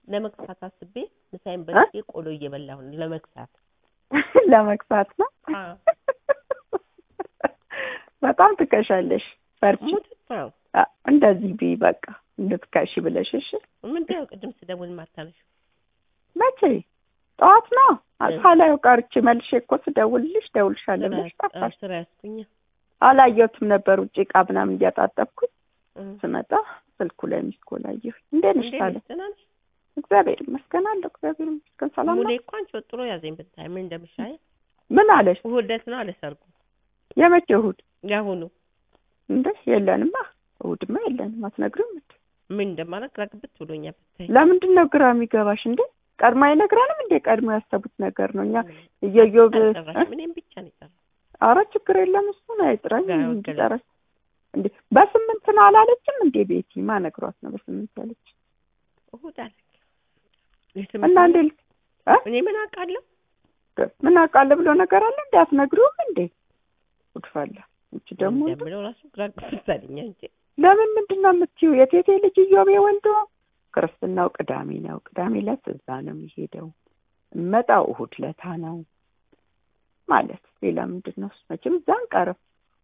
ለመክሳት አስቤ ምሳዬን በልቼ ቆሎ እየበላሁ ነው። ለመክሳት ለመክሳት ነው። አዎ። በጣም ትከሻለሽ። በርቺ። ሙት ነው። አ- እንደዚህ ቢ በቃ እንድትከሺ ብለሽ እሺ። ምንድን ነው ቅድም ስደውል ማታነሺው? መቼ ጠዋት ነው ሳላየው ቀርቼ መልሼ እኮ ስደውልልሽ ደውልሻለሁ ብለሽ ስራ ጠፋሽ። ስራ ያዝኩኝ። አላየሁትም ነበር ውጭ ዕቃ ምናምን እያጣጠብኩኝ እም። ስመጣ ስልኩ ላይ ሚስ ኮል አየሁኝ። እንዴት ነሽ እንዴት ታለ? ነሽ? ደህና ነሽ? እግዚአብሔር ይመስገን አለሁ። እግዚአብሔር ይመስገን ሰላም ሙሌ ነው። እኮ አንቺ ወጥሮ ያዘኝ ብታይ ምን እንደምሻይ ምን አለሽ? እሑድ ዕለት ነው አለ ሰርጉ። የመቼ እሑድ ያሁኑ እንደ የለንማ እሑድማ የለንም። አትነግሪም እንዴ? ምን እንደማደርግ ግራ ግብት ብሎኛል ብታይ። ለምንድን ነው ግራ የሚገባሽ እንዴ? ቀድሞ አይነግረንም እንዴ? ቀድሞ ያሰቡት ነገር ነው። እኛ እየዮብ አልጠራሽም፣ እኔም ብቻ ነው የጠራው። አረ ችግር የለም እሱን አይጥራኝ ጋር እንዲጠራሽ እንዴ በስምንት ነው አላለችም እንዴ? ቤቲ ማ ነግሯት ነው በስምንት ያለች እሑድ አለ እና እንዴ እ? እኔ ምን አውቃለሁ? ምን አውቃለሁ ብሎ ነገር አለ እንዴ? አትነግሪውም እንዴ? ጉድፋላ እቺ ደግሞ እንደምለው ራሱ ግራ ግብት አለኝ እንጂ ለምን ምንድን ነው የምትይው? የቴቴ ልጅ እዮቤ ወልዶ ክርስትናው ቅዳሜ ነው። ቅዳሜ ዕለት እዛ ነው የሚሄደው። እመጣው እሑድ ለታ ነው ማለት ሌላ ምንድን ነው? መቼም እዛ አንቀርም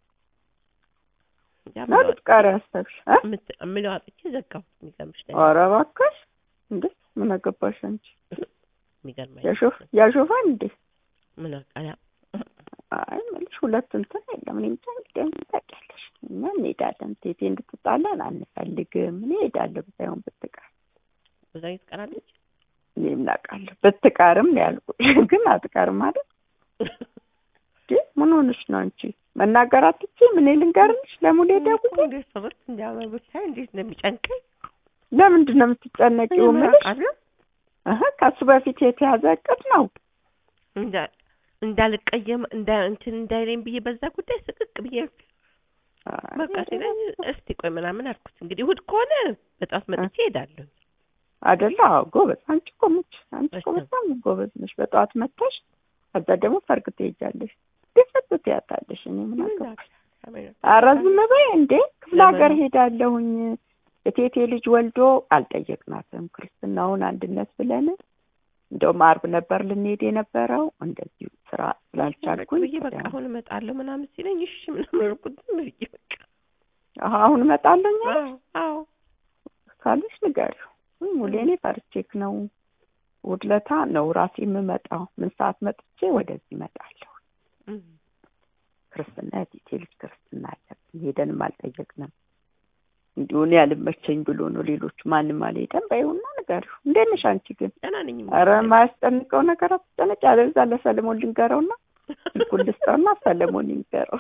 ነው ልትቀሪ ያሰብሽ እ? የምት- የምለው አጥቼ ዘጋሁት። የሚገርምሽ ነገር ኧረ እባክሽ እንዴ ምን አገባሽ አንቺ? የሚገርም ያሾፍ ያሾፋል እንዴ? ምን አውቃለሁ። አይ የምልሽ ሁለት እንትን የለም። እኔ ብቻ እንግዲህ ታውቂያለሽ፣ እኛ እንሄዳለን። ቴቴ እንድትጣላን አንፈልግም። እኔ እሄዳለሁ ብታይሆን ብትቀር በዛ ትቀራለች። እኔ ምን አውቃለሁ ብትቀርም ነው ያልኩሽ፣ ግን አትቀርም ማለት እንዴ? ምን ሆነሽ ነው አንቺ? መናገር አትችይም? እኔ ልንገርልሽ ለሙሌ ደውዬ እንዴት ሰብርት እንዲያምር ብታይ እንዴት እንደሚጨንቀኝ ለምንድን ነው የምትጨነቂው? ምን የምልሽ አውቃለሁ። እህ ከሱ በፊት የተያዘ እቅድ ነው። እንዳ- እንዳልቀየም እንዳ እንትን እንዳይለኝ ብዬ በዛ ጉዳይ ስቅቅ ብዬ በቃ ሲለኝ እስቲ ቆይ ምናምን አልኩት። እንግዲህ እሑድ ከሆነ በጠዋት መጥቼ እሄዳለሁ። አይደለ? አዎ ጎበዝ። አንቺ እኮ ሙች አንቺ እኮ በጣም። በጣም ጎበዝ ነሽ። በጠዋት መጥተሽ ከዛ ደግሞ ሰርግ ትሄጃለሽ። ደፈት ትያታለሽ። እኔ ምን አገባኝ? ኧረ ዝም በይ እንዴ! ክፍለ ሀገር ለምን? ሄዳለሁኝ የቴቴ ልጅ ወልዶ አልጠየቅናትም። ክርስትናውን አንድነት ብለን እንደውም አርብ ነበር ልንሄድ የነበረው እንደዚሁ ስራ ስላልቻልኩኝ ብዬ በቃ አሁን እመጣለሁ ምናምን ሲለኝ እሺ ምናምን አልኩት። ዝም ብዬ በቃ አሀ፣ አሁን እመጣለሁ አዎ አዎ ካለሽ ንገሪው። ወይ ሙሌ እኔ ፈርቼክ ነው እሑድ ዕለት ነው ራሴ የምመጣው። ምን ሰዓት መጥቼ ወደዚህ እመጣለሁ። እም። ክርስትና የቴቴ ልጅ ክርስትና አለብን ሄደንም አልጠየቅንም። እንዲሁ እኔ ያልመቸኝ ብሎ ነው። ሌሎቹ ማንም አልሄደም። በይውና ንገሪው። እንዴት ነሽ አንቺ ግን? ደህና ነኝ። ኧረ የማያስጨንቀው ነገር አትጨነቂ። ያለዛ ለሰለሞን ልንገረውና ስልኩን ልስጠውና ሰለሞን ይንገረው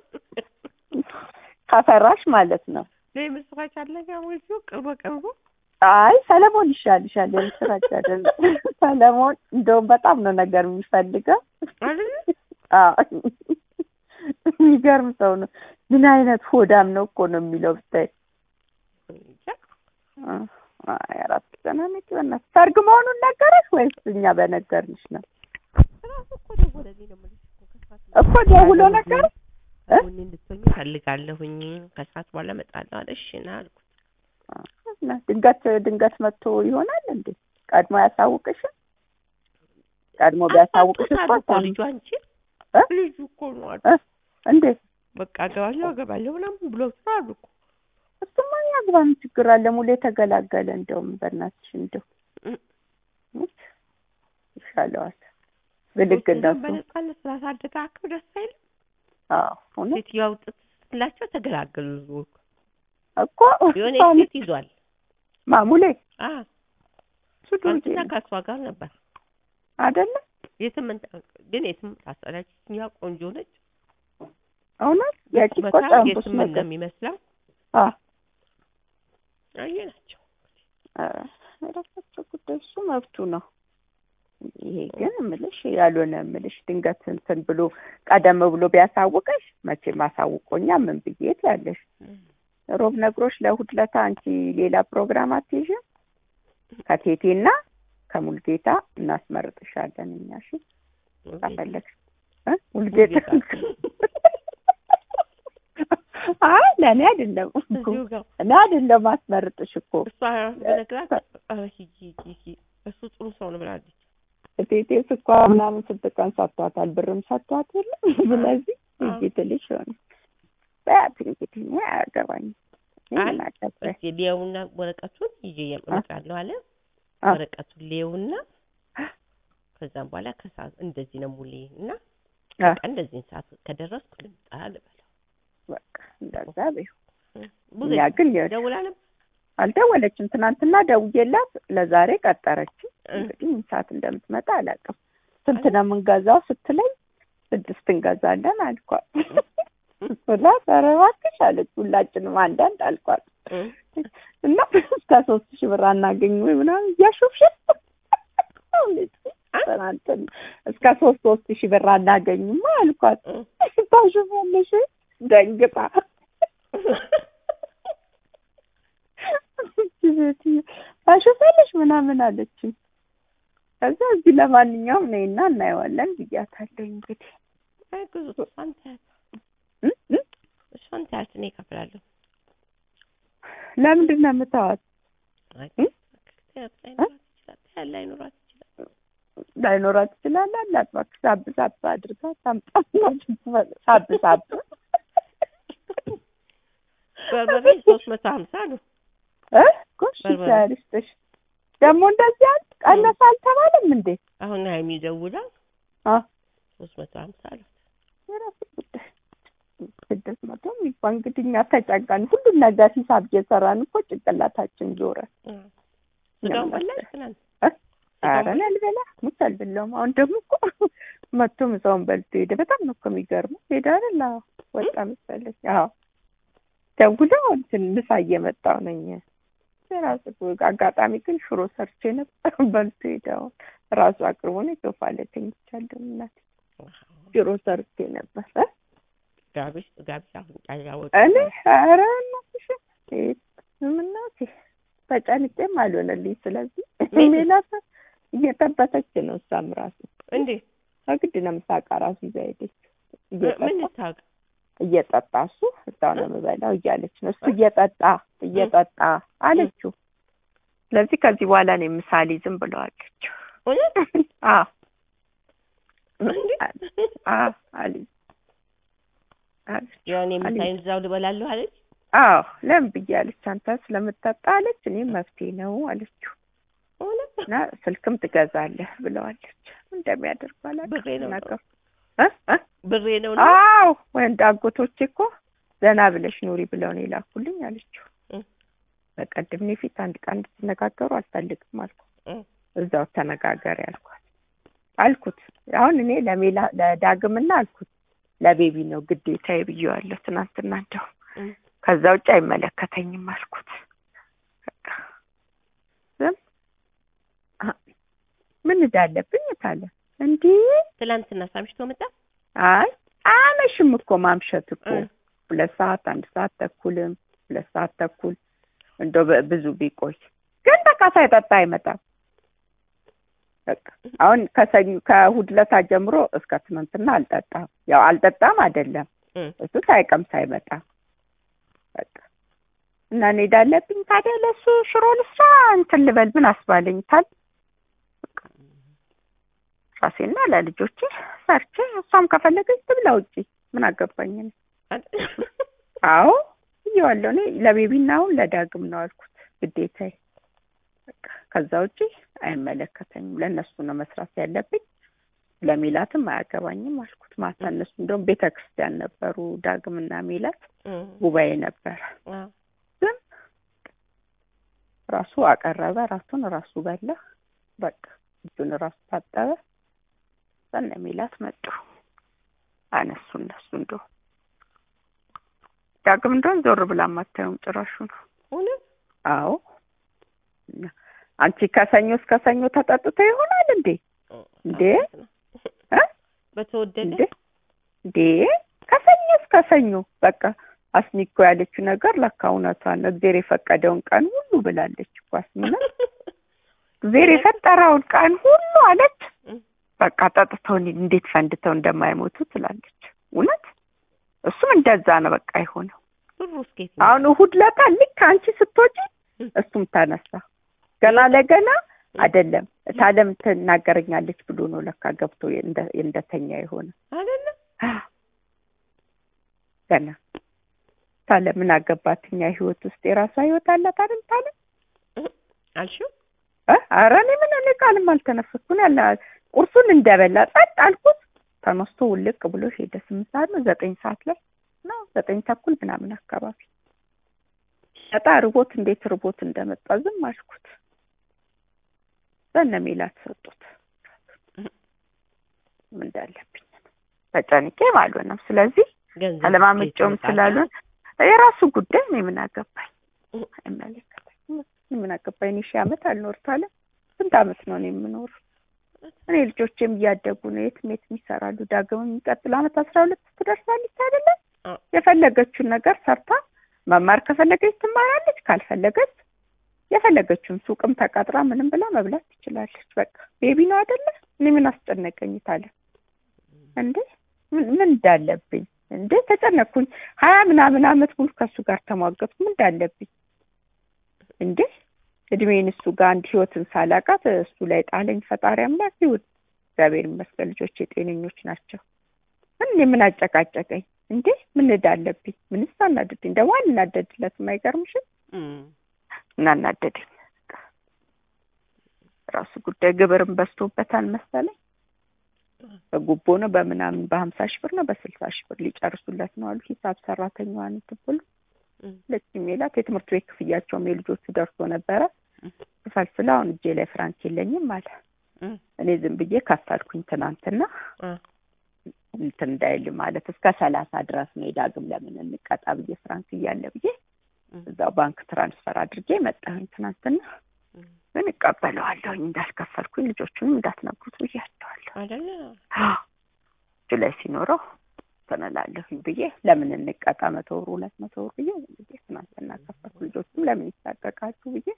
ከፈራሽ ማለት ነው። ለይ ምስራች አለ ጋር ወይ ቅርቦ ቅርቦ አይ ሰለሞን ይሻልሻል። የምስራች አይደለም ሰለሞን እንደውም በጣም ነው ነገር የሚፈልገው። አይደል አዎ የሚገርም ሰው ነው። ምን አይነት ሆዳም ነው እኮ ነው የሚለው ብታይ። እንጃ አይ አራት ተናነቂ በእናትሽ ሰርግ መሆኑን ነገረሽ ወይስ እኛ በነገርንሽ ነው? ራሱ እኮ ደወለልኝ ነው የምልሽ እኮ ከሰዓት እኮ ደውሎ ነገር እ? ቡኒ እንድትሆኝ ፈልጋለሁኝ ከሰዓት በኋላ እመጣለሁ አለ። እሺ ና አልኩት። እና ድንገት ድንገት መጥቶ ይሆናል እንዴ? ቀድሞ ያሳውቅሽም? ቀድሞ ቢያሳውቅሽ እኮ አጣጥቶታል እኮ ታም- ልጁ አንቺ እ? ልጁ እኮ ነው አሉ። እ? እንዴት በቃ አገባለሁ አገባለሁ ምናምን ብሎ አሉ እኮ እሱማ ያግባ ምን ችግር አለ? ሙሌ ተገላገለ። እንደውም በእናትሽ እንደው እ- ሙች ይሻለዋል። ብልግ እንደውም እንደሱ በነጻነት ስላሳደጋቸው ደስ አይልም። አዎ እውነት ሴትዮዋ ውጥት ስትላቸው ተገላገሉ። ህዝቡ እኮ የሆነ እሷን- ሴት ይዟል። ማሙሌ አ እሱ ዱርዬ አንተና ነው ከእሷ ጋር ነበር። አይደለ? የስምንት ግን የስምንት አስጠላችኛ ቆንጆ ነች። እውነት የቂቆ ቁመቷ ጨንቡስ የስምንት ነው ነገር የሚመስለው። አ አየ ናቸው። ኧረ የራሳቸው ጉዳይ እሱ መብቱ ነው። ይሄ ግን እምልሽ ያልሆነ እምልሽ ድንገት እንትን ብሎ ቀደም ብሎ ቢያሳውቀሽ መቼም አሳውቆኛ ምን ብዬት ያለሽ ሮብ ነግሮሽ ለእሑድ ዕለት አንቺ ሌላ ፕሮግራም አትይዥም? ከቴቴና ከሙልጌታ እናስመርጥሻለን እኛ እሺ ከፈለግሽ እ ሙልጌታ አይ ለእኔ አይደለም እኮ እዚሁ ጋር እኔ አይደለም አስመርጥሽ እኮ እሷ ነግራት ኧረ ሂጂ ሂጂ ሂጂ እሱ ጥሩ ሰው ነው ብላለች። እቴቴ ስኳር ምናምን ስንት ቀን ሰጥቷታል፣ ብርም ሰጥቷት የለም ስለዚህ አዎ። ሂጂ ትልሽ ሆነ በያት እንግዲህ እኔ አያገባኝም እኔ አይ፣ ምን አገባኝ እስኪ ሊየውና ወረቀቱን ይዤ እመጣለሁ አለ። አ። ወረቀቱን ሊየውና ከዛም በኋላ ከሰዓት እንደዚህ ነው ሙሌ እና አ። በቃ እንደዚህን ሰዓት ከደረስኩ ልምጣ ልበለው። በቃ እንደዛ በይው ብዙ እኛ ግን የ- ደውላ ነበር አልደወለችም ትናንትና ደውዬላት ለዛሬ ቀጠረችኝ እ። እንግዲህ ምን ሰዓት እንደምትመጣ አላውቅም ስንት ነው የምንገዛው ስትለኝ ስድስት እንገዛለን አልኳት ስላት ኧረ እባክሽ አለች ሁላችንም አንዳንድ አልኳት እ። እና እስከ ሶስት ሺህ ብር አናገኝ ወይ ምናምን እያሾፍሽ ትናንትን እስከ ሶስት ሶስት ሺህ ብር አናገኝማ አልኳት እ። ታሾፋለሽ ደንግጣ ታሾፋለሽ ምናምን አለችኝ ከዛ እዚህ ለማንኛውም ነይና እናየዋለን ብያታለሁ እንግዲህ አይ ግዙ እሷን ተያት እ? እ? እሷን ተያት እኔ እከፍላለሁ። ለምንድን ነው የምታዋት አይ እ? ተያት ላይኖራት ይችላል ተያት ላይኖራት ይችላል። ላይኖራት ይችላል አላት እባክሽ ሳብ ሳብ አድርጋ ታምጣ ሳብ ሳብ በርበሬ ሶስት መቶ ሀምሳ ነው። እ ጎሽ በርበሬ። ያልስጥሽ ደግሞ እንደዚህ አለ ቀነሰ አልተባለም እንዴ አሁን ሀይሚ ደውላ አ ሶስት መቶ ሀምሳ አሏት። የራሱ ጉዳይ ስድስት መቶ የሚባል እንግዲህ እኛ ተጨንቀን ሁሉን ነገር ሂሳብ እየሰራን እኮ ጭንቅላታችን ዞረ እ። ስጋውን በላሽ ትናንት እ? ኧረ እኔ አልበላ ሙት አልበላውም አሁን ደግሞ እኮ መቶ ምሳውን በልቶ ሄደ በጣም ነው እኮ የሚገርመው ሄደ አይደል አዎ ወጣ መሰለኝ አዎ ደውለው እንትን ምሳ እየመጣሁ ነኝ የራሱ አጋጣሚ ግን ሽሮ ሰርቼ ነበር በልቶ ሄደ አሁን ራሱ አቅርቦ ነው ሶፋ ላይ ተኝቻለሁ እናቴ ሽሮ ሰርቼ ነበር እ? ጋቢሽ ጋቢሽ አሁን ያወጡ እኔ ኧረ እናትሽ ምናቴ ተጨንቄም አልሆነልኝ። ስለዚህ ምን? ሜላት እየጠበተች ነው እሷም ራሱ እንዴ በግድ ነው ምሳቃ ራሱ ይዛ ሄደች። ምን እየጠጣ ታውቅ እየጠጣ እሱ እዛው ነው የምበላው እያለች ነው እሱ እየጠጣ እየጠጣ አለችው። ስለዚህ ከዚህ በኋላ ነው ምሳሌ ዝም ብለዋለች። እውነት አዎ እንዴ አዎ አለች አለች። ያኔ አለች። ምሳዬን እዛው ልበላለሁ አለች። አዎ ለምን ብዬ አለች። አንተ ስለምትጠጣ አለች። እኔም መፍትሄ ነው አለችው። እውነት እና ስልክም ትገዛለህ ብለዋለች። እንደሚያደርጉ አላውቅም። ብሬ ነው ነገሩ እ እ ብሬ ነው ነው አዎ ወንድ አጎቶቼ እኮ ዘና ብለሽ ኑሪ ብለው ነው የላኩልኝ አለችው። እ። በቀደም እኔ ፊት አንድ ቀን እንድትነጋገሩ አልፈልግም አልኩ። እ። እዛው ተነጋገር ያልኳት አልኩት። አሁን እኔ ለሜላ ለዳግምና አልኩት ለቤቢ ነው ግዴታዬ ብዬዋለሁ ትናንትና እንደው እ። ከዛ ውጭ አይመለከተኝም አልኩት። በቃ ዝም አ- ምን እዳለብኝ ታለ እንዲህ ትላንትና ሳምሽቶ መጣ። አይ አመሽም እኮ ማምሸት እኮ እ። ሁለት ሰዓት አንድ ሰዓት ተኩልም ሁለት ሰዓት ተኩል እንደው በ- ብዙ ቢቆይ ግን በቃ ሳይጠጣ አይመጣም። በቃ አሁን ከሰኞ ከእሑድ ዕለት ጀምሮ እስከ ትናንትና አልጠጣም። ያው አልጠጣም አይደለም እ። እሱ ሳይቀምስ አይመጣም። በቃ እና እንሄዳለብኝ ታዲያ ለእሱ ሽሮ ልስራ እንትን ልበል ምን አስባለኝ ታል በቃ ራሴና ለልጆቼ ሰርቼ እሷም ከፈለገች ትብላ ውጪ ምን አገባኝ እኔ። አዎ ብዬዋለሁ እኔ ለቤቢና አሁን ለዳግም ነው አልኩት ግዴታዬ። በቃ ከዛ ውጪ አይመለከተኝም። ለእነሱ ነው መስራት ያለብኝ። ለሜላትም አያገባኝም አልኩት። ማታ እነሱ እንደውም ቤተ ክርስቲያን ነበሩ ዳግምና ሜላት እ። ጉባኤ ነበረ። አዎ። ግን ራሱ አቀረበ፣ ራሱን ራሱ በላ። በቃ እጁን ራሱ ታጠበ። በነ ሜላት መጡ አነሱ እነሱ እንደው ዳግም እንደውን ዞር ብላ ማታየውም ጭራሹ ነው። እውነት አዎ እና አንቺ ከሰኞ እስከ ሰኞ ተጠጥቶ ይሆናል እንዴ? እንዴ? እ? በተወደደ እንዴ እንዴ ከሰኞ እስከ ሰኞ በቃ አስኒኮ ያለችው ነገር ለካ እውነቷን ነው። እግዜር የፈቀደውን ቀን ሁሉ ብላለች እኮ አስሚና እግዜር የፈጠረውን ቀን ሁሉ አለች። እ። በቃ ጠጥተው እንዴት ፈንድተው እንደማይሞቱ ትላለች። እውነት እሱም እንደዛ ነው በቃ የሆነው። ብሩ እስኬት አሁን እሑድ ለታ ልክ አንቺ ስትወጪ እም። እሱም ተነሳ። ገና ለገና አይደለም ታለም ትናገረኛለች ብሎ ነው ለካ ገብቶ እንደ- እንደተኛ የሆነ አይደለ ገና ታለ ምን አገባት እኛ ህይወት ውስጥ የራሷ ህይወት አላት አይደል ታለ አልሽው እ ኧረ እኔ ምን እኔ ቃልም አልተነፈስኩም ያለ ቁርሱን እንደበላ ጸጥ አልኩት ተነስቶ ውልቅ ብሎ ሄደ ስምንት ሰዓት ነው ዘጠኝ ሰዓት ላይ ነው ዘጠኝ ተኩል ምናምን አካባቢ በጣ ርቦት እንዴት ርቦት እንደመጣ ዝም አልኩት በነ ሜላት ሰጡት ምን እንዳለብኝ ተጨንቄ አልሆነም ስለዚህ ገንዘብ አለማመጫውም እስኬት ስላልሆን የራሱ ጉዳይ ነው ምን አገባኝ አይመለከተኝም ምን አገባኝ እኔ ሺህ ዓመት አልኖርታለ ስንት ዓመት ነው እኔ የምኖር እኔ ልጆቼም እያደጉ ነው የትም የትም ይሰራሉ ዳግም የሚቀጥለው ዓመት አስራ ሁለት ትደርሳለች አይደለ አ። የፈለገችውን ነገር ሰርታ መማር ከፈለገች ትማራለች ካልፈለገች የፈለገችውን ሱቅም ተቀጥራ ምንም ብላ መብላት ትችላለች በቃ ቤቢ ነው አይደለ እኔ ምን አስጨነቀኝ ታለ እንዴ ምን ምን እንዳለብኝ እንዴ ተጨነቅኩኝ ሀያ ምናምን አመት ሙሉ ከእሱ ጋር ተሟገጥኩ ምን እንዳለብኝ እንዴ እድሜን እሱ ጋር አንድ ህይወትን ሳላቃት እሱ ላይ ጣለኝ ፈጣሪ አምላክ ይሁን እግዚአብሔር ይመስገን ልጆች የጤነኞች ናቸው ምን እኔ ምን አጨቃጨቀኝ እንዴ ምን እዳለብኝ ምንስ አናደድኝ ደግሞ አልናደድለትም አይገርምሽም እም። እናናደደኝ ራሱ ጉዳይ ግብርም በዝቶበታል መሰለኝ በጉቦ ነው በምናምን በሀምሳ ሺህ ብር ነው በስልሳ ሺህ ብር ሊጨርሱለት ነው አሉ ሂሳብ ሰራተኛዋን እንትን ብሎ እም። ሁለት ሜላት የትምህርት ቤት ክፍያቸውም የልጆቹ ደርሶ ነበረ እም። ክፈልፍላ አሁን እጄ ላይ ፍራንክ የለኝም አለ እም። እኔ ዝም ብዬ ካሳልኩኝ ትናንትና አ። እንትን እንዳይል ማለት እስከ ሰላሳ ድረስ ነው የዳግም ለምን እንቀጣ ብዬ ፍራንክ እያለ ብዬ እም። እዛው ባንክ ትራንስፈር አድርጌ መጣሁኝ ትናንትና እም። ግን እቀበለዋለሁኝ እንዳልከፈልኩኝ ልጆቹንም እንዳትነግሩት ብያቸዋለሁ አይደለ እጁ ላይ ሲኖረው ተነላለሁኝ ብዬ ለምን እንቀጣ መቶ ብር ሁለት መቶ ብር ብዬ ዝም ብዬ ትናንትና ከፈልኩ ልጆቹም ለምን ይሳቀቃሉ ብዬ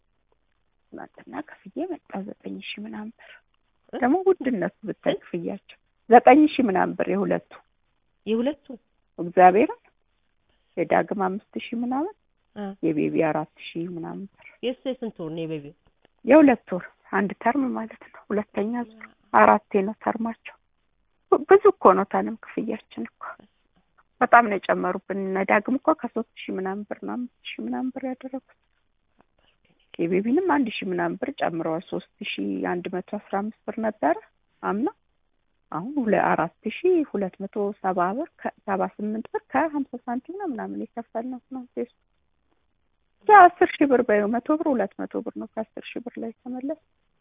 ትናንትና ከፍዬ መጣ ዘጠኝ ሺህ ምናምን ብር ደግሞ ውድነቱ ብታይ ክፍያቸው ዘጠኝ ሺህ ምናምን ብር የሁለቱ የሁለቱ እግዚአብሔርን የዳግም አምስት ሺህ ምናምን አ። የቤቢ አራት ሺህ ምናምን ብር የእሱ የስንት ወር ነው የቤቢው የሁለት ወር አንድ ተርም ማለት ነው ሁለተኛ ዙር አራቴ ነው ተርማቸው ብ- ብዙ እኮ ነው ታለም ክፍያችን እኮ በጣም ነው የጨመሩብን እነ ዳግም እኮ ከሶስት ሺህ ምናምን ብር ነው አምስት ሺህ ምናምን ብር ያደረጉት የቤቢንም አንድ ሺህ ምናምን ብር ጨምረዋል ሶስት ሺህ አንድ መቶ አስራ አምስት ብር ነበረ አምና አሁን ሁለ አራት ሺህ ሁለት መቶ ሰባ ብር ከሰባ ስምንት ብር ከሀምሳ ሳንቲም ነው ምናምን የከፈልነው ነው ሴሱ አስር ሺህ ብር በይው መቶ ብር ሁለት መቶ ብር ነው ከአስር ሺህ ብር ላይ ተመለስ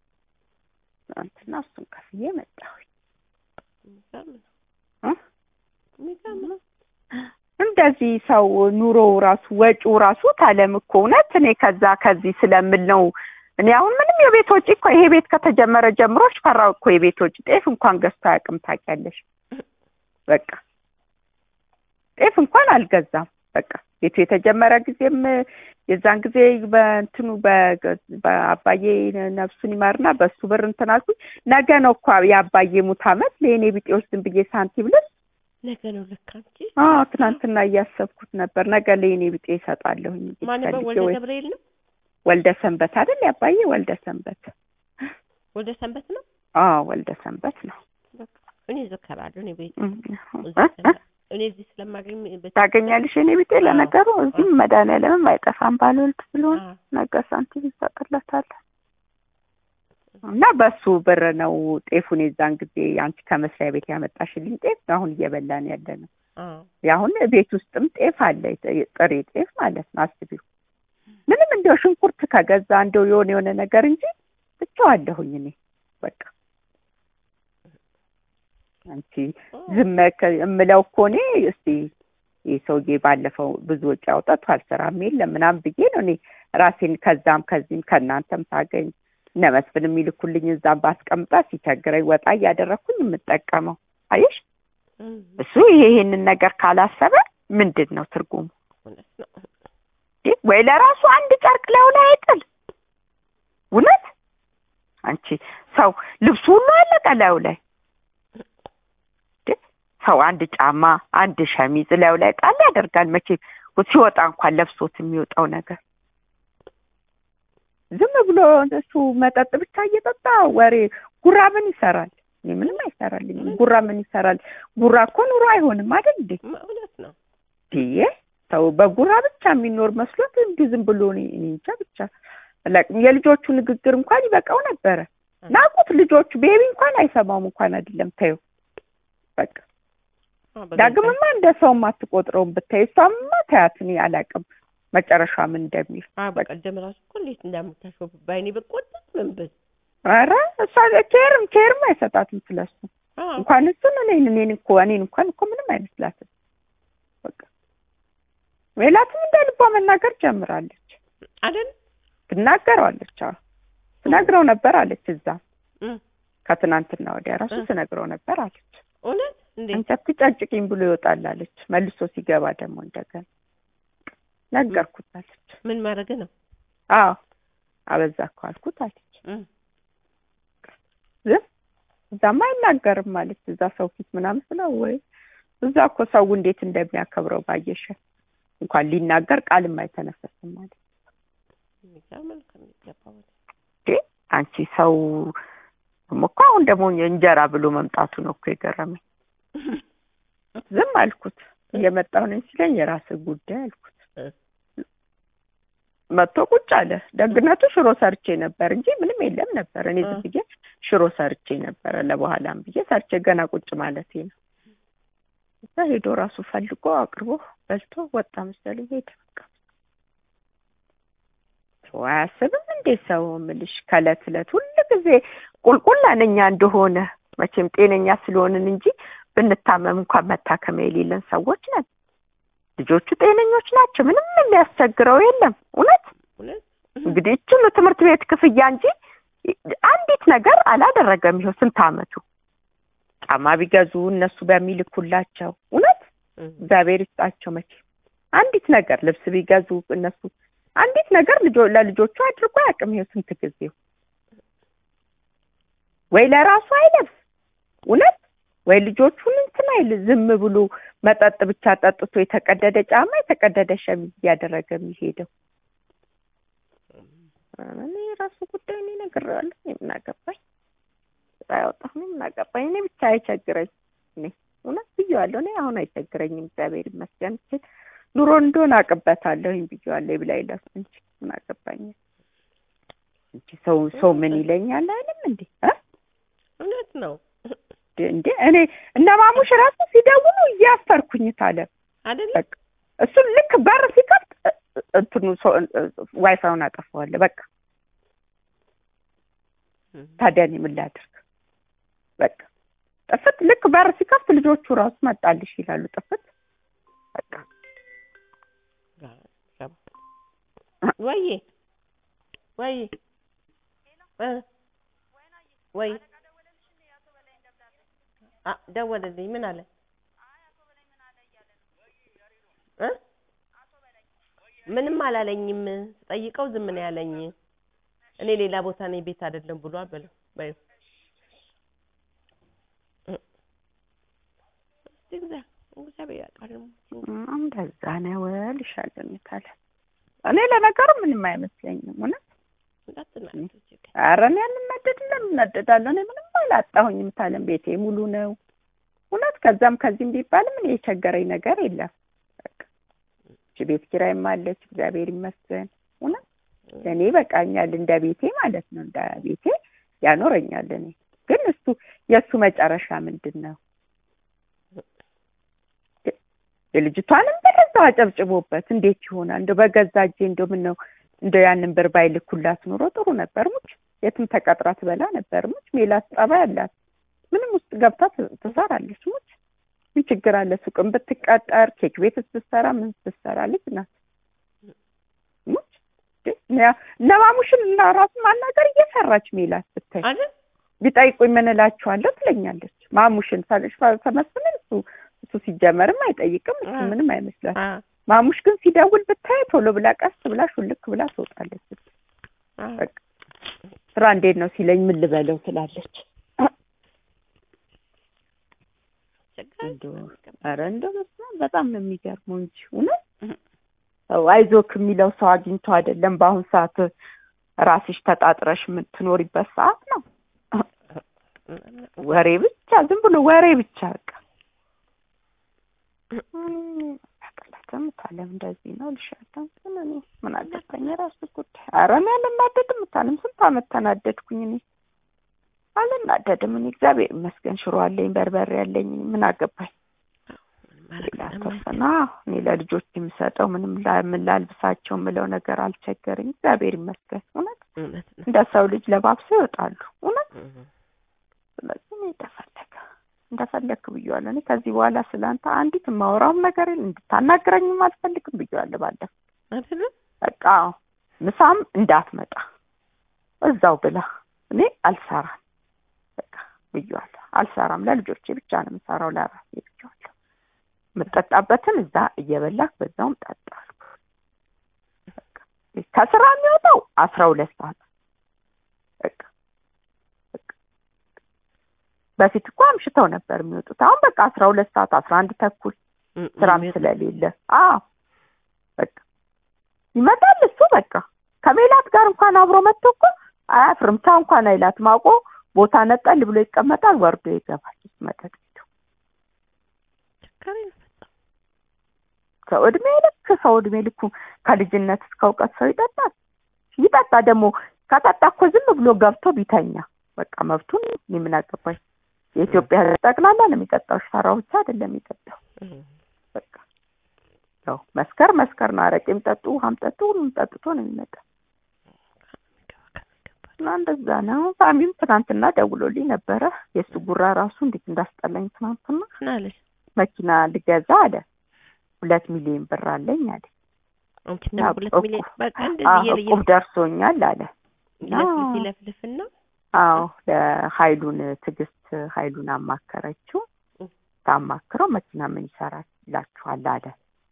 ትናንትና እሱን ከፍዬ መጣሁኝ የሚገርም ነው እ? የሚገርም ነው እንደዚህ ሰው ኑሮው ራሱ ወጪው ራሱ ታለም እኮ እውነት እኔ ከዛ ከዚህ ስለምል ነው እኔ አሁን ምንም የቤት ወጪ እኮ ይሄ ቤት ከተጀመረ ጀምሮ ፈራው እኮ የቤት ወጪ ጤፍ እንኳን ገዝቶ አያውቅም ታውቂያለሽ በቃ ጤፍ እንኳን አልገዛም በቃ ቤቱ የተጀመረ ጊዜም የዛን ጊዜ በእንትኑ በ- በአባዬ ነፍሱን ይማርና በሱ ብር እንትን አልኩኝ ነገ ነው እኮ የአባዬ ሙት አመት ለእኔ ቢጤዎች ዝም ብዬ ሳንቲም ልስ ነገ ነው ለካ እንጂ አዎ ትናንትና እያሰብኩት ነበር። ነገ ለእኔ ቢጤ እሰጣለሁኝ እንግዲህ ማን ነበር ፈልጌ ወልደ ወይ- ገብርኤል ነው ወልደ ሰንበት አይደል ያባዬ ወልደ ሰንበት ወልደ ሰንበት ነው አዎ ወልደ ሰንበት ነው በቃ እኔ እዘከራለሁ እኔ ቤት እም፣ እዚህ እ? እ? ስለ- እኔ እዚህ ስለማገኝ በ- ታገኛለሽ የእኔ ቢጤ ለነገሩ እዚህም መድኃኒዓለምም አይጠፋም ባልወልድ ስለሆነ አዎ። ነገ ሳንቲም ይሰጥለታል እና በሱ ብር ነው ጤፉን የዛን ጊዜ አንቺ ከመስሪያ ቤት ያመጣሽልኝ ጤፍ አሁን እየበላን ያለ ነው። አዎ። አሁን ቤት ውስጥም ጤፍ አለ የጥ- ጥሬ ጤፍ ማለት ነው። አስቢው ምንም እንደው ሽንኩርት ከገዛ እንደው የሆነ የሆነ ነገር እንጂ ብቻዋለሁኝ እኔ በቃ አንቺ ዝም ከ- እምለው እኮ እኔ እስቲ ይህ ሰውዬ ባለፈው ብዙ ወጪ አውጥቷል ስራም የለም ምናምን ብዬ ነው እኔ ራሴን ከዛም ከዚህም ከእናንተም ሳገኝ እነ መስፍን የሚልኩልኝ እዛም ባስቀምጣ ሲቸግረኝ ወጣ እያደረግኩኝ የምጠቀመው አየሽ እም፣ እሱ ይሄ ይሄንን ነገር ካላሰበ ምንድን ነው ትርጉሙ እውነት ነው። እንዴ? ወይ ለራሱ አንድ ጨርቅ ላዩ ላይ አይጥል እውነት አንቺ ሰው ልብሱ ሁሉ አለቀ ላዩ ላይ እንዴ? ሰው አንድ ጫማ አንድ ሸሚዝ ላዩ ላይ ጣል ያደርጋል መቼም ሲወጣ እንኳን ለብሶት የሚወጣው ነገር ዝም ብሎ እሱ መጠጥ ብቻ እየጠጣ ወሬ ጉራ ምን ይሰራል? እኔ ምንም አይሰራልኝም። ጉራ ምን ይሰራል? ጉራ እኮ ኑሮ አይሆንም አይደል እንዴ? እውነት ነው። ይሄ ሰው በጉራ ብቻ የሚኖር መስሎት እንዲህ ዝም ብሎ እኔ እኔ እንጃ ብቻ አላውቅም። የልጆቹ ንግግር እንኳን ይበቃው ነበረ። ናቁት ልጆቹ ቤቢ እንኳን አይሰማውም እንኳን አይደለም ታየው በቃ አዎ፣ በገዛ- ዳግምማ እንደ ሰውም አትቆጥረውም ብታይ እሷማ ታያት እኔ አላውቅም መጨረሻ ምን እንደሚል አዎ፣ በቀደም ራሱ እኮ እንዴት እንዳምታሾፍ በአይኔ ብቆጥጥ ምን ብል ኧረ እሷ ኬርም ኬርም አይሰጣትም ስለሱ አዎ፣ እንኳን እሱን እኔን እኔን እኮ እኔን እንኳን እኮ ምንም አይመስላትም በቃ ሜላትም እንደ ልቧ መናገር ጀምራለች አይደል ትናገረዋለች አዎ ትነግረው ነበር አለች እዛ እም፣ ከትናንትና ወዲያ ራሱ እ። ትነግረው ነበር አለች እውነት እንዴ አንቺ አትጨጭቂኝ ብሎ ይወጣል አለች መልሶ ሲገባ ደግሞ እንደገና ነገርኩት አለች ምን ማድረግ ነው? አዎ አበዛ እኮ አልኩት አለች እም፣ ዝም እዛማ አይናገርም ማለት እዛ ሰው ፊት ምናምን ስለው ወይ እዛ እኮ ሰው እንዴት እንደሚያከብረው ባየሽ እንኳን ሊናገር ቃልም አይተነፈስም ማለት የሚገርም ነው ከሚገባው በላይ። እንዴ አንቺ ሰው ደግሞ እኮ አሁን ደግሞ እንጀራ ብሎ መምጣቱ ነው እኮ የገረመኝ ዝም አልኩት እየመጣሁ ነኝ ሲለኝ የራስህ ጉዳይ አልኩት እ። መጥቶ ቁጭ አለ ደግነቱ ሽሮ ሰርቼ ነበር እንጂ ምንም የለም ነበር እኔ ዝም ብዬ ሽሮ ሰርቼ ነበረ ለበኋላም ብዬ ሰርቼ ገና ቁጭ ማለቴ ነው እዛ ሄዶ ራሱ ፈልጎ አቅርቦ በልቶ ወጣ መሰለኝ ሄደ በቃ ሰው አያስብም እንዴ ሰው ምልሽ ከእለት እለት ሁሉ ጊዜ ቁልቁል አነኛ እንደሆነ መቼም ጤነኛ ስለሆንን እንጂ ብንታመም እንኳን መታከሚያ የሌለን ሰዎች ነን ልጆቹ ጤነኞች ናቸው ምንም የሚያስቸግረው የለም እውነት እውነት እንግዲህ እችሉ ትምህርት ቤት ክፍያ እንጂ አንዲት ነገር አላደረገም ይኸው ስንት አመቱ ጫማ ቢገዙ እነሱ በሚልኩላቸው እውነት እም፣ እግዚአብሔር ይስጣቸው መቼ አንዲት ነገር ልብስ ቢገዙ እነሱ አንዲት ነገር ልጆ ለልጆቹ አድርጎ አያውቅም ይኸው ስንት ጊዜው ወይ ለራሱ አይለብስ እውነት ወይ ልጆቹን እንትን አይል ዝም ብሎ መጠጥ ብቻ ጠጥቶ የተቀደደ ጫማ የተቀደደ ሸሚዝ እያደረገ የሚሄደው እኔ የራሱ ጉዳይ እኔ እነግሬዋለሁ እኔ ምን አገባኝ ስራ ያወጣሁ እኔ ምን አገባኝ እኔ ብቻ አይቸግረኝ እኔ እውነት ብዬዋለሁ እኔ አሁን አይቸግረኝም እግዚአብሔር ይመስገን ስል ኑሮ እንደሆነ አቅበታለሁኝ ብዬዋለሁ ይብላኝ ለሱ እንጂ ምን አገባኝ እንጂ ሰው ሰው ምን ይለኛል አይልም እንዴ እ እውነት ነው እንዴ እኔ እነ ማሙሽ ራሱ ሲደውሉ እያፈርኩኝ ታለ አይደል በቃ እሱን ልክ በር ሲከፍት እ- እ- እንትኑ ሰው ዋይፋዩን አጠፋዋለሁ በቃ እም፣ ታዲያ እኔ ምን ላድርግ በቃ ጥፍት ልክ በር ሲከፍት ልጆቹ ራሱ መጣልሽ ይላሉ ጥፍት በቃ ወይዬ ወይ እ ወይ አ ደወለልኝ ምን አለ እ ምንም አላለኝም ስጠይቀው ዝም ነው ያለኝ እኔ ሌላ ቦታ ነኝ ቤት አይደለም ብሏል በለው በይው እ እስቲ እግዚአ- እግዚአብሔር ያውቃል እም፣ እንደዛ ነው እልሻለሁ እኔ ታዲያ እኔ ለነገሩ ምንም አይመስለኝም እውነት እንዳትናደድ ችግር ኧረ እኔ አልናደድም እናደዳለሁ እኔ ምንም አላጣሁኝም ታለም ቤቴ ሙሉ ነው እውነት ከዛም ከዚህም ቢባልም እኔ የቸገረኝ ነገር የለም በቃ እቺ ቤት ኪራይም አለች እግዚአብሔር ይመስገን እውነት ለእኔ በቃኛል እንደ ቤቴ ማለት ነው እንደ ቤቴ ያኖረኛል እኔ ግን እሱ የእሱ መጨረሻ ምንድን ነው የልጅቷንም ብር እዛው አጨብጭቦበት እንዴት ይሆናል እንደው በገዛ እጄ እንደው ምን ነው እንደው ያንን ብር ባይልኩላት ኑሮ ጥሩ ነበር ሙች የትም ተቀጥራ ትበላ ነበር ሙች ሜላት ጸባይ አላት ምንም ውስጥ ገብታ ት- ትሰራለች ሙች ምን ችግር አለ ሱቅም ብትቀጠር ኬክ ቤት ስትሰራ ምን ስትሰራ ልጅ ናት ሙች እነ ማሙሽን እና ራሱ ማናገር እየሰራች ሜላት ብታይ አይደል ቢጠይቁኝ ምን እላችኋለሁ ትለኛለች ማሙሽን ሳለሽ ተመስልን እሱ እሱ ሲጀመርም አይጠይቅም እሱ አ። ምንም አይመስላት አ ማሙሽ ግን ሲደውል ብታይ ቶሎ ብላ ቀስ ብላ ሹልክ ብላ ትወጣለች አ በቃ ስራ እንዴት ነው ሲለኝ ምን ልበለው ትላለች ችግር እንደው ኧረ እንደው በስመ አብ በጣም ነው የሚገርመው እንጂ እውነት አይዞክ የሚለው ሰው አግኝቶ አይደለም። በአሁን ሰዓት ራስሽ ተጣጥረሽ የምትኖሪበት ሰዓት ነው። ወሬ ብቻ ዝም ብሎ ወሬ ብቻ በቃ ያቀላተም ታለም እንደዚህ ነው ልሻለሁ። ግን እኔ ምን አገባኝ የራሱ ጉዳይ። ኧረ እኔ አልናደድም ታለም ስንት አመት ተናደድኩኝ እኔ አልናደድም። እኔ እግዚአብሔር ይመስገን ሽሮ አለኝ በርበሬ አለኝ ምን አገባኝ። ሌላ ተወሰና እኔ ለልጆች የምሰጠው ምንም ምን ላልብሳቸው የምለው ነገር አልቸገረኝ። እግዚአብሔር ይመስገን። እውነት እውነት ነው። እንደ ሰው ልጅ ለባብሰው ይወጣሉ። እውነት ስለዚህ እኔ እንደፈለገ እንደፈለግክ ብዬዋለሁ። እኔ ከዚህ በኋላ ስለ አንተ አንዲት የማወራውም ነገር የለም እንድታናግረኝም አልፈልግም ብዬዋለሁ። ባለፈው አይደለም በቃ ምሳም እንዳትመጣ እዛው ብላ እኔ አልሰራም በቃ ብዬዋለሁ። አልሰራም ለልጆቼ ብቻ ነው የምሰራው ለራሴ ብዬዋለሁ። የምጠጣበትን እዛ እየበላክ በዛውም ጠጣ አልኩ። በቃ ከስራ የሚወጣው አስራ ሁለት ሰዓት በቃ በቃ በፊት እኮ አምሽተው ነበር የሚወጡት። አሁን በቃ አስራ ሁለት ሰዓት አስራ አንድ ተኩል ስራም ስለሌለ አዎ በቃ ይመጣል እሱ በቃ ከሜላት ጋር እንኳን አብሮ መጥቶ እኮ አያፍርም። ቻው እንኳን አይላትም። አውቆ ቦታ ነጠል ብሎ ይቀመጣል፣ ወርዶ ይገባል መጠጥ ቤቱ። ችግር የለም። ሰው እድሜ ልክ ሰው እድሜ ልኩ ከልጅነት እስከ እውቀት ሰው ይጠጣል። ይጠጣ ደግሞ ከጠጣ እኮ ዝም ብሎ ገብቶ ቢተኛ በቃ መብቱን እኔ ምን አገባኝ። የኢትዮጵያ ሕዝብ ጠቅላላ ነው የሚጠጣው። ሽፈራው ብቻ አይደለም የሚጠጣው። በቃ ያው መስከር መስከር ነው። አረቄም ጠጡ፣ ውሃም ጠጡ፣ ሁሉም ጠጥቶ ነው የሚመጣው። እና እንደዛ ነው። ሳሚም ትናንትና ደውሎልኝ ነበረ። የእሱ ጉራ ራሱ እንዴት እንዳስጠላኝ ትናንትና ምን አለሽ? መኪና ልገዛ አለ። ሁለት ሚሊዮን ብር አለኝ አለ። አንቺ ደግሞ ሁለት እቁብ- ሚሊዮን በቃ አዎ፣ እንደዚህ እቁብ ደርሶኛል አለ። ይለፍልፍ ይለፍልፍና አዎ ለሀይሉን ትዕግስት ሀይሉን አማከረችው። እም። ታማክረው መኪና ምን ይሰራላችኋል አለ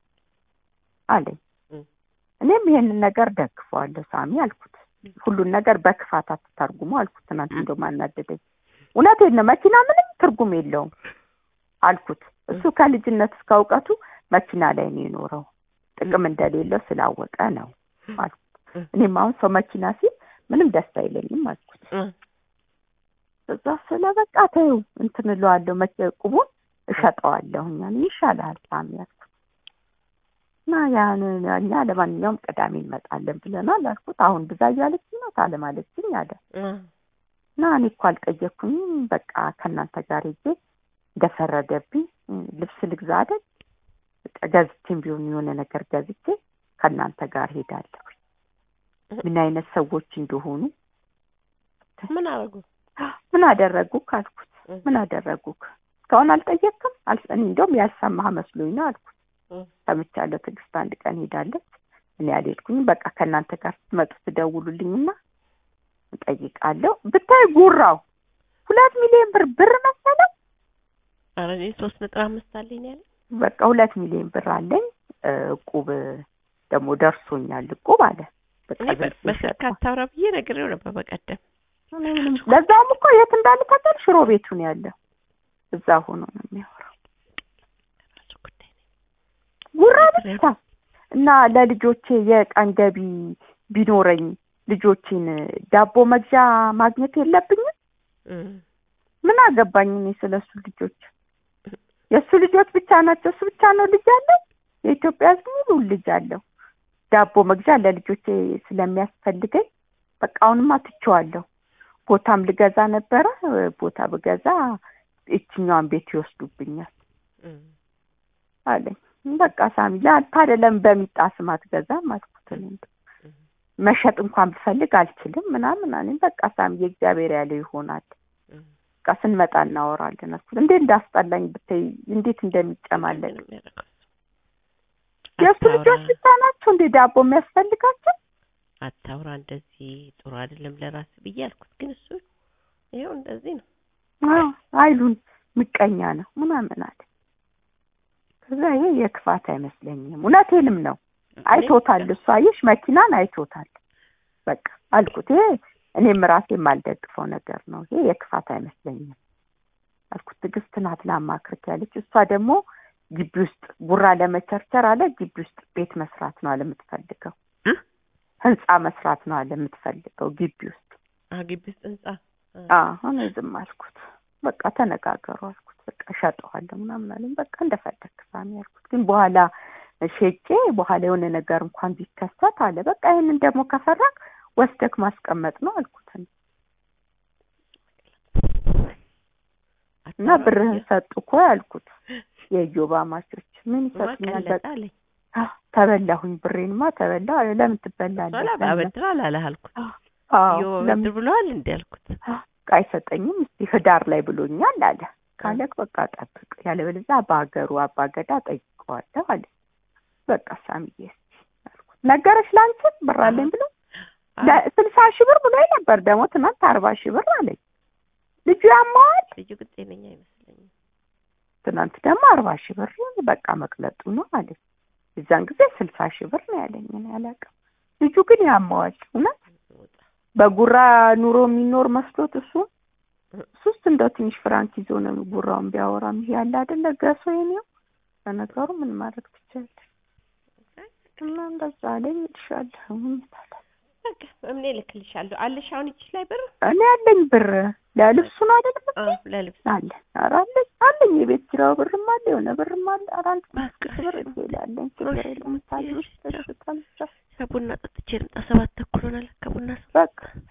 አለኝ። እም። እኔም ይሄንን ነገር ደግፈዋለሁ ሳሚ አልኩት። ሁሉን ነገር በክፋት አትተርጉሙ አልኩት። ትናንት እም። እንደውም አናደደኝ። እውነቴን ነው። መኪና ምንም ትርጉም የለውም አልኩት። እሱ ከልጅነት እስከ እውቀቱ መኪና ላይ ነው የኖረው። ጥቅም እንደሌለው ስላወቀ ነው አልኩት። እም። እኔም አሁን ሰው መኪና ሲል ምንም ደስ አይለኝም አልኩት። እ- እዛ ስለ በቃ ተይው እንትን እለዋለሁ መቼ ቁቡን እሸጠዋለሁ እኛ ይሻላል ሳሚ አልኩት። እና ያን እኛ ለማንኛውም ቅዳሜ እንመጣለን ብለናል አልኩት። አሁን ብዛ እያለችኝ ነው ታለማለችኝ አለ እ- እና እኔ እኮ አልጠየኩኝም በቃ ከእናንተ ጋር ሄጄ እንደፈረደብኝ እ፣ ልብስ ልግዛ አይደል በቃ ገዝቼም ቢሆን የሆነ ነገር ገዝቼ ከእናንተ ጋር ሄዳለሁ ምን አይነት ሰዎች እንደሆኑ ምን አደረጉ? ምን አደረጉክ አልኩት። እ- ምን አደረጉክ እስካሁን አልጠየቅም? አል- እኔ እንደውም ያልሰማህ መስሎኝ ነው አልኩት። እ- ሰምቻለሁ። ትዕግስት አንድ ቀን ሄዳለች፣ እኔ አልሄድኩኝም። በቃ ከእናንተ ጋር ስትመጡ ትደውሉልኝና እጠይቃለሁ። ብታይ ጉራው ሁለት ሚሊዮን ብር ብር መሰለው። ኧረ እኔ ሶስት ነጥብ አምስት አለኝ ነው ያለኝ። በቃ ሁለት ሚሊዮን ብር አለኝ እ፣ እቁብ ደግሞ ደርሶኛል እቁብ አለ። በቃ እኔ በ- ዝም በስልክ ሲሸጥ አታውራ ብዬ ነግሬው ነበር በቀደም። እኔ ምንም ለዛውም እኮ የት እንዳለ ታውቂያለሽ? ሽሮ ቤቱ ነው ያለው። እዛ ሆኖ ነው የሚያወራው። ራሱ ጉዳይ ነው። ጉራ ብቻ እና ለልጆቼ የቀን ገቢ ቢኖረኝ ልጆቼን ዳቦ መግዣ ማግኘት የለብኝም? እ። ምን አገባኝ እኔ ስለ እሱ ልጆች። የእሱ ልጆች ብቻ ናቸው። እሱ ብቻ ነው ልጅ አለው። የኢትዮጵያ ሕዝብ ሙሉ ልጅ አለው። ዳቦ መግዣ ለልጆቼ ስለሚያስፈልገኝ በቃ አሁንማ ትቼዋለሁ። ቦታም ልገዛ ነበረ። ቦታ ብገዛ ይችኛዋን ቤት ይወስዱብኛል እ። አለኝ። በቃ ሳሚ ለአንተ አይደለም በሚጣ ስም አትገዛም አልኩት። እኔ እንደው መሸጥ እንኳን ብፈልግ አልችልም ምናምን አለኝ። በቃ ሳሚ የእግዚአብሔር ያለው ይሆናል። እ። በቃ ስንመጣ እናወራለን አልኩት። እንዴት እንዳስጠላኝ ብታይ እንዴት እንደሚጨማለቅ ምንም ያደረገው እሱ። የእሱ አታውራ፣ ልጆች ብቻ ናቸው እንዴ ዳቦ የሚያስፈልጋቸው? አታውራ እንደዚህ ጥሩ አይደለም ለራስ ብዬ አልኩት። ግን እሱ ይኸው እንደዚህ ነው። አዎ አይሉን ምቀኛ ነው ምናምን አለ። ከዛ ይሄ የክፋት አይመስለኝም፣ እውነቴንም ነው። አይቶታል። እሱ አየሽ መኪናን አይቶታል። በቃ አልኩት። ይሄ እኔም ራሴ የማልደግፈው ነገር ነው። ይሄ የክፋት አይመስለኝም አልኩት። ትዕግስት ናት ላማክርክ ያለች። እሷ ደግሞ ግቢ ውስጥ ጉራ ለመቸርቸር አለ ግቢ ውስጥ ቤት መስራት ነው አለ የምትፈልገው እ? ህንጻ መስራት ነው አለ የምትፈልገው ግቢ ውስጥ አ ግቢ ውስጥ ህንጻ አሁን ዝም አልኩት በቃ ተነጋገሩ አልኩት በቃ እሸጠዋለሁ ምናምን አለኝ በቃ እንደፈለግ ሳሚ አልኩት ግን በኋላ ሸጬ በኋላ የሆነ ነገር እንኳን ቢከሰት አለ በቃ ይህንን ደግሞ ከፈራክ ወስደክ ማስቀመጥ ነው አልኩት እኔ። እና ብርህን ሰጡ እኮ ያልኩት የኢዮብ አማቾች ምን ይሰጡኛል በቃ ቀለጣ አለኝ አዎ፣ ተበላሁኝ ብሬንማ ተበላ ለምን ትበላለህ ሶላ አበድር አላለህ አልኩት አዎ ዮ ለምን አበድር ብለዋል እንዴ አልኩት በቃ አይሰጠኝም እስቲ ህዳር ላይ ብሎኛል አለ ካለክ በቃ ጠብቅ ያለበለዚያ በሀገሩ አባገዳ ጠይቀዋለሁ አለ በቃ ሳምዬ እስቲ አልኩት ነገረች ለአንቺ ብር አለኝ ብሎ ለ- ስልሳ ሺህ ብር ብሎኝ ነበር ደግሞ ትናንት አርባ ሺህ ብር አለኝ ልጁ ያማዋል ልጁ ግን ጤነኛ አይመስለኝም ትናንት ደግሞ አርባ ሺህ ብር በቃ መቅለጡ ነው አለኝ የዛን ጊዜ ስልሳ ሺህ ብር ነው ያለኝ እኔ አላውቅም ልጁ ግን ያማዋል እውነት በጉራ ኑሮ የሚኖር መስሎት እሱ ሱስ እንደው ትንሽ ፍራንክ ይዞ ነው ጉራውን ቢያወራም ይሄ ያለ አይደለ ገሶ የኔው በነገሩ ምን ማድረግ ትችላለሽ እና እንደዛ አለኝ እልሻለሁ ምን ታዲያ በቃ እምኔ እልክልሻለሁ አለሽ አሁን ይችሽ ላይ ብር እኔ ያለኝ ብር ለልብሱ ነው አይደል አ ለልብስ አለ ኧረ አለኝ አለኝ የቤት ኪራዩ ብርም አለ የሆነ ብርም አለ ኧረ አንድ በቃ ሺህ ብር ይላለኝ ችግር የለውም ታዲያ ውስጥ ተሽጣል ቡና ጠጥቼ ልምጣ ሰባት ተኩል ሆናል ከቡና ሰ በቃ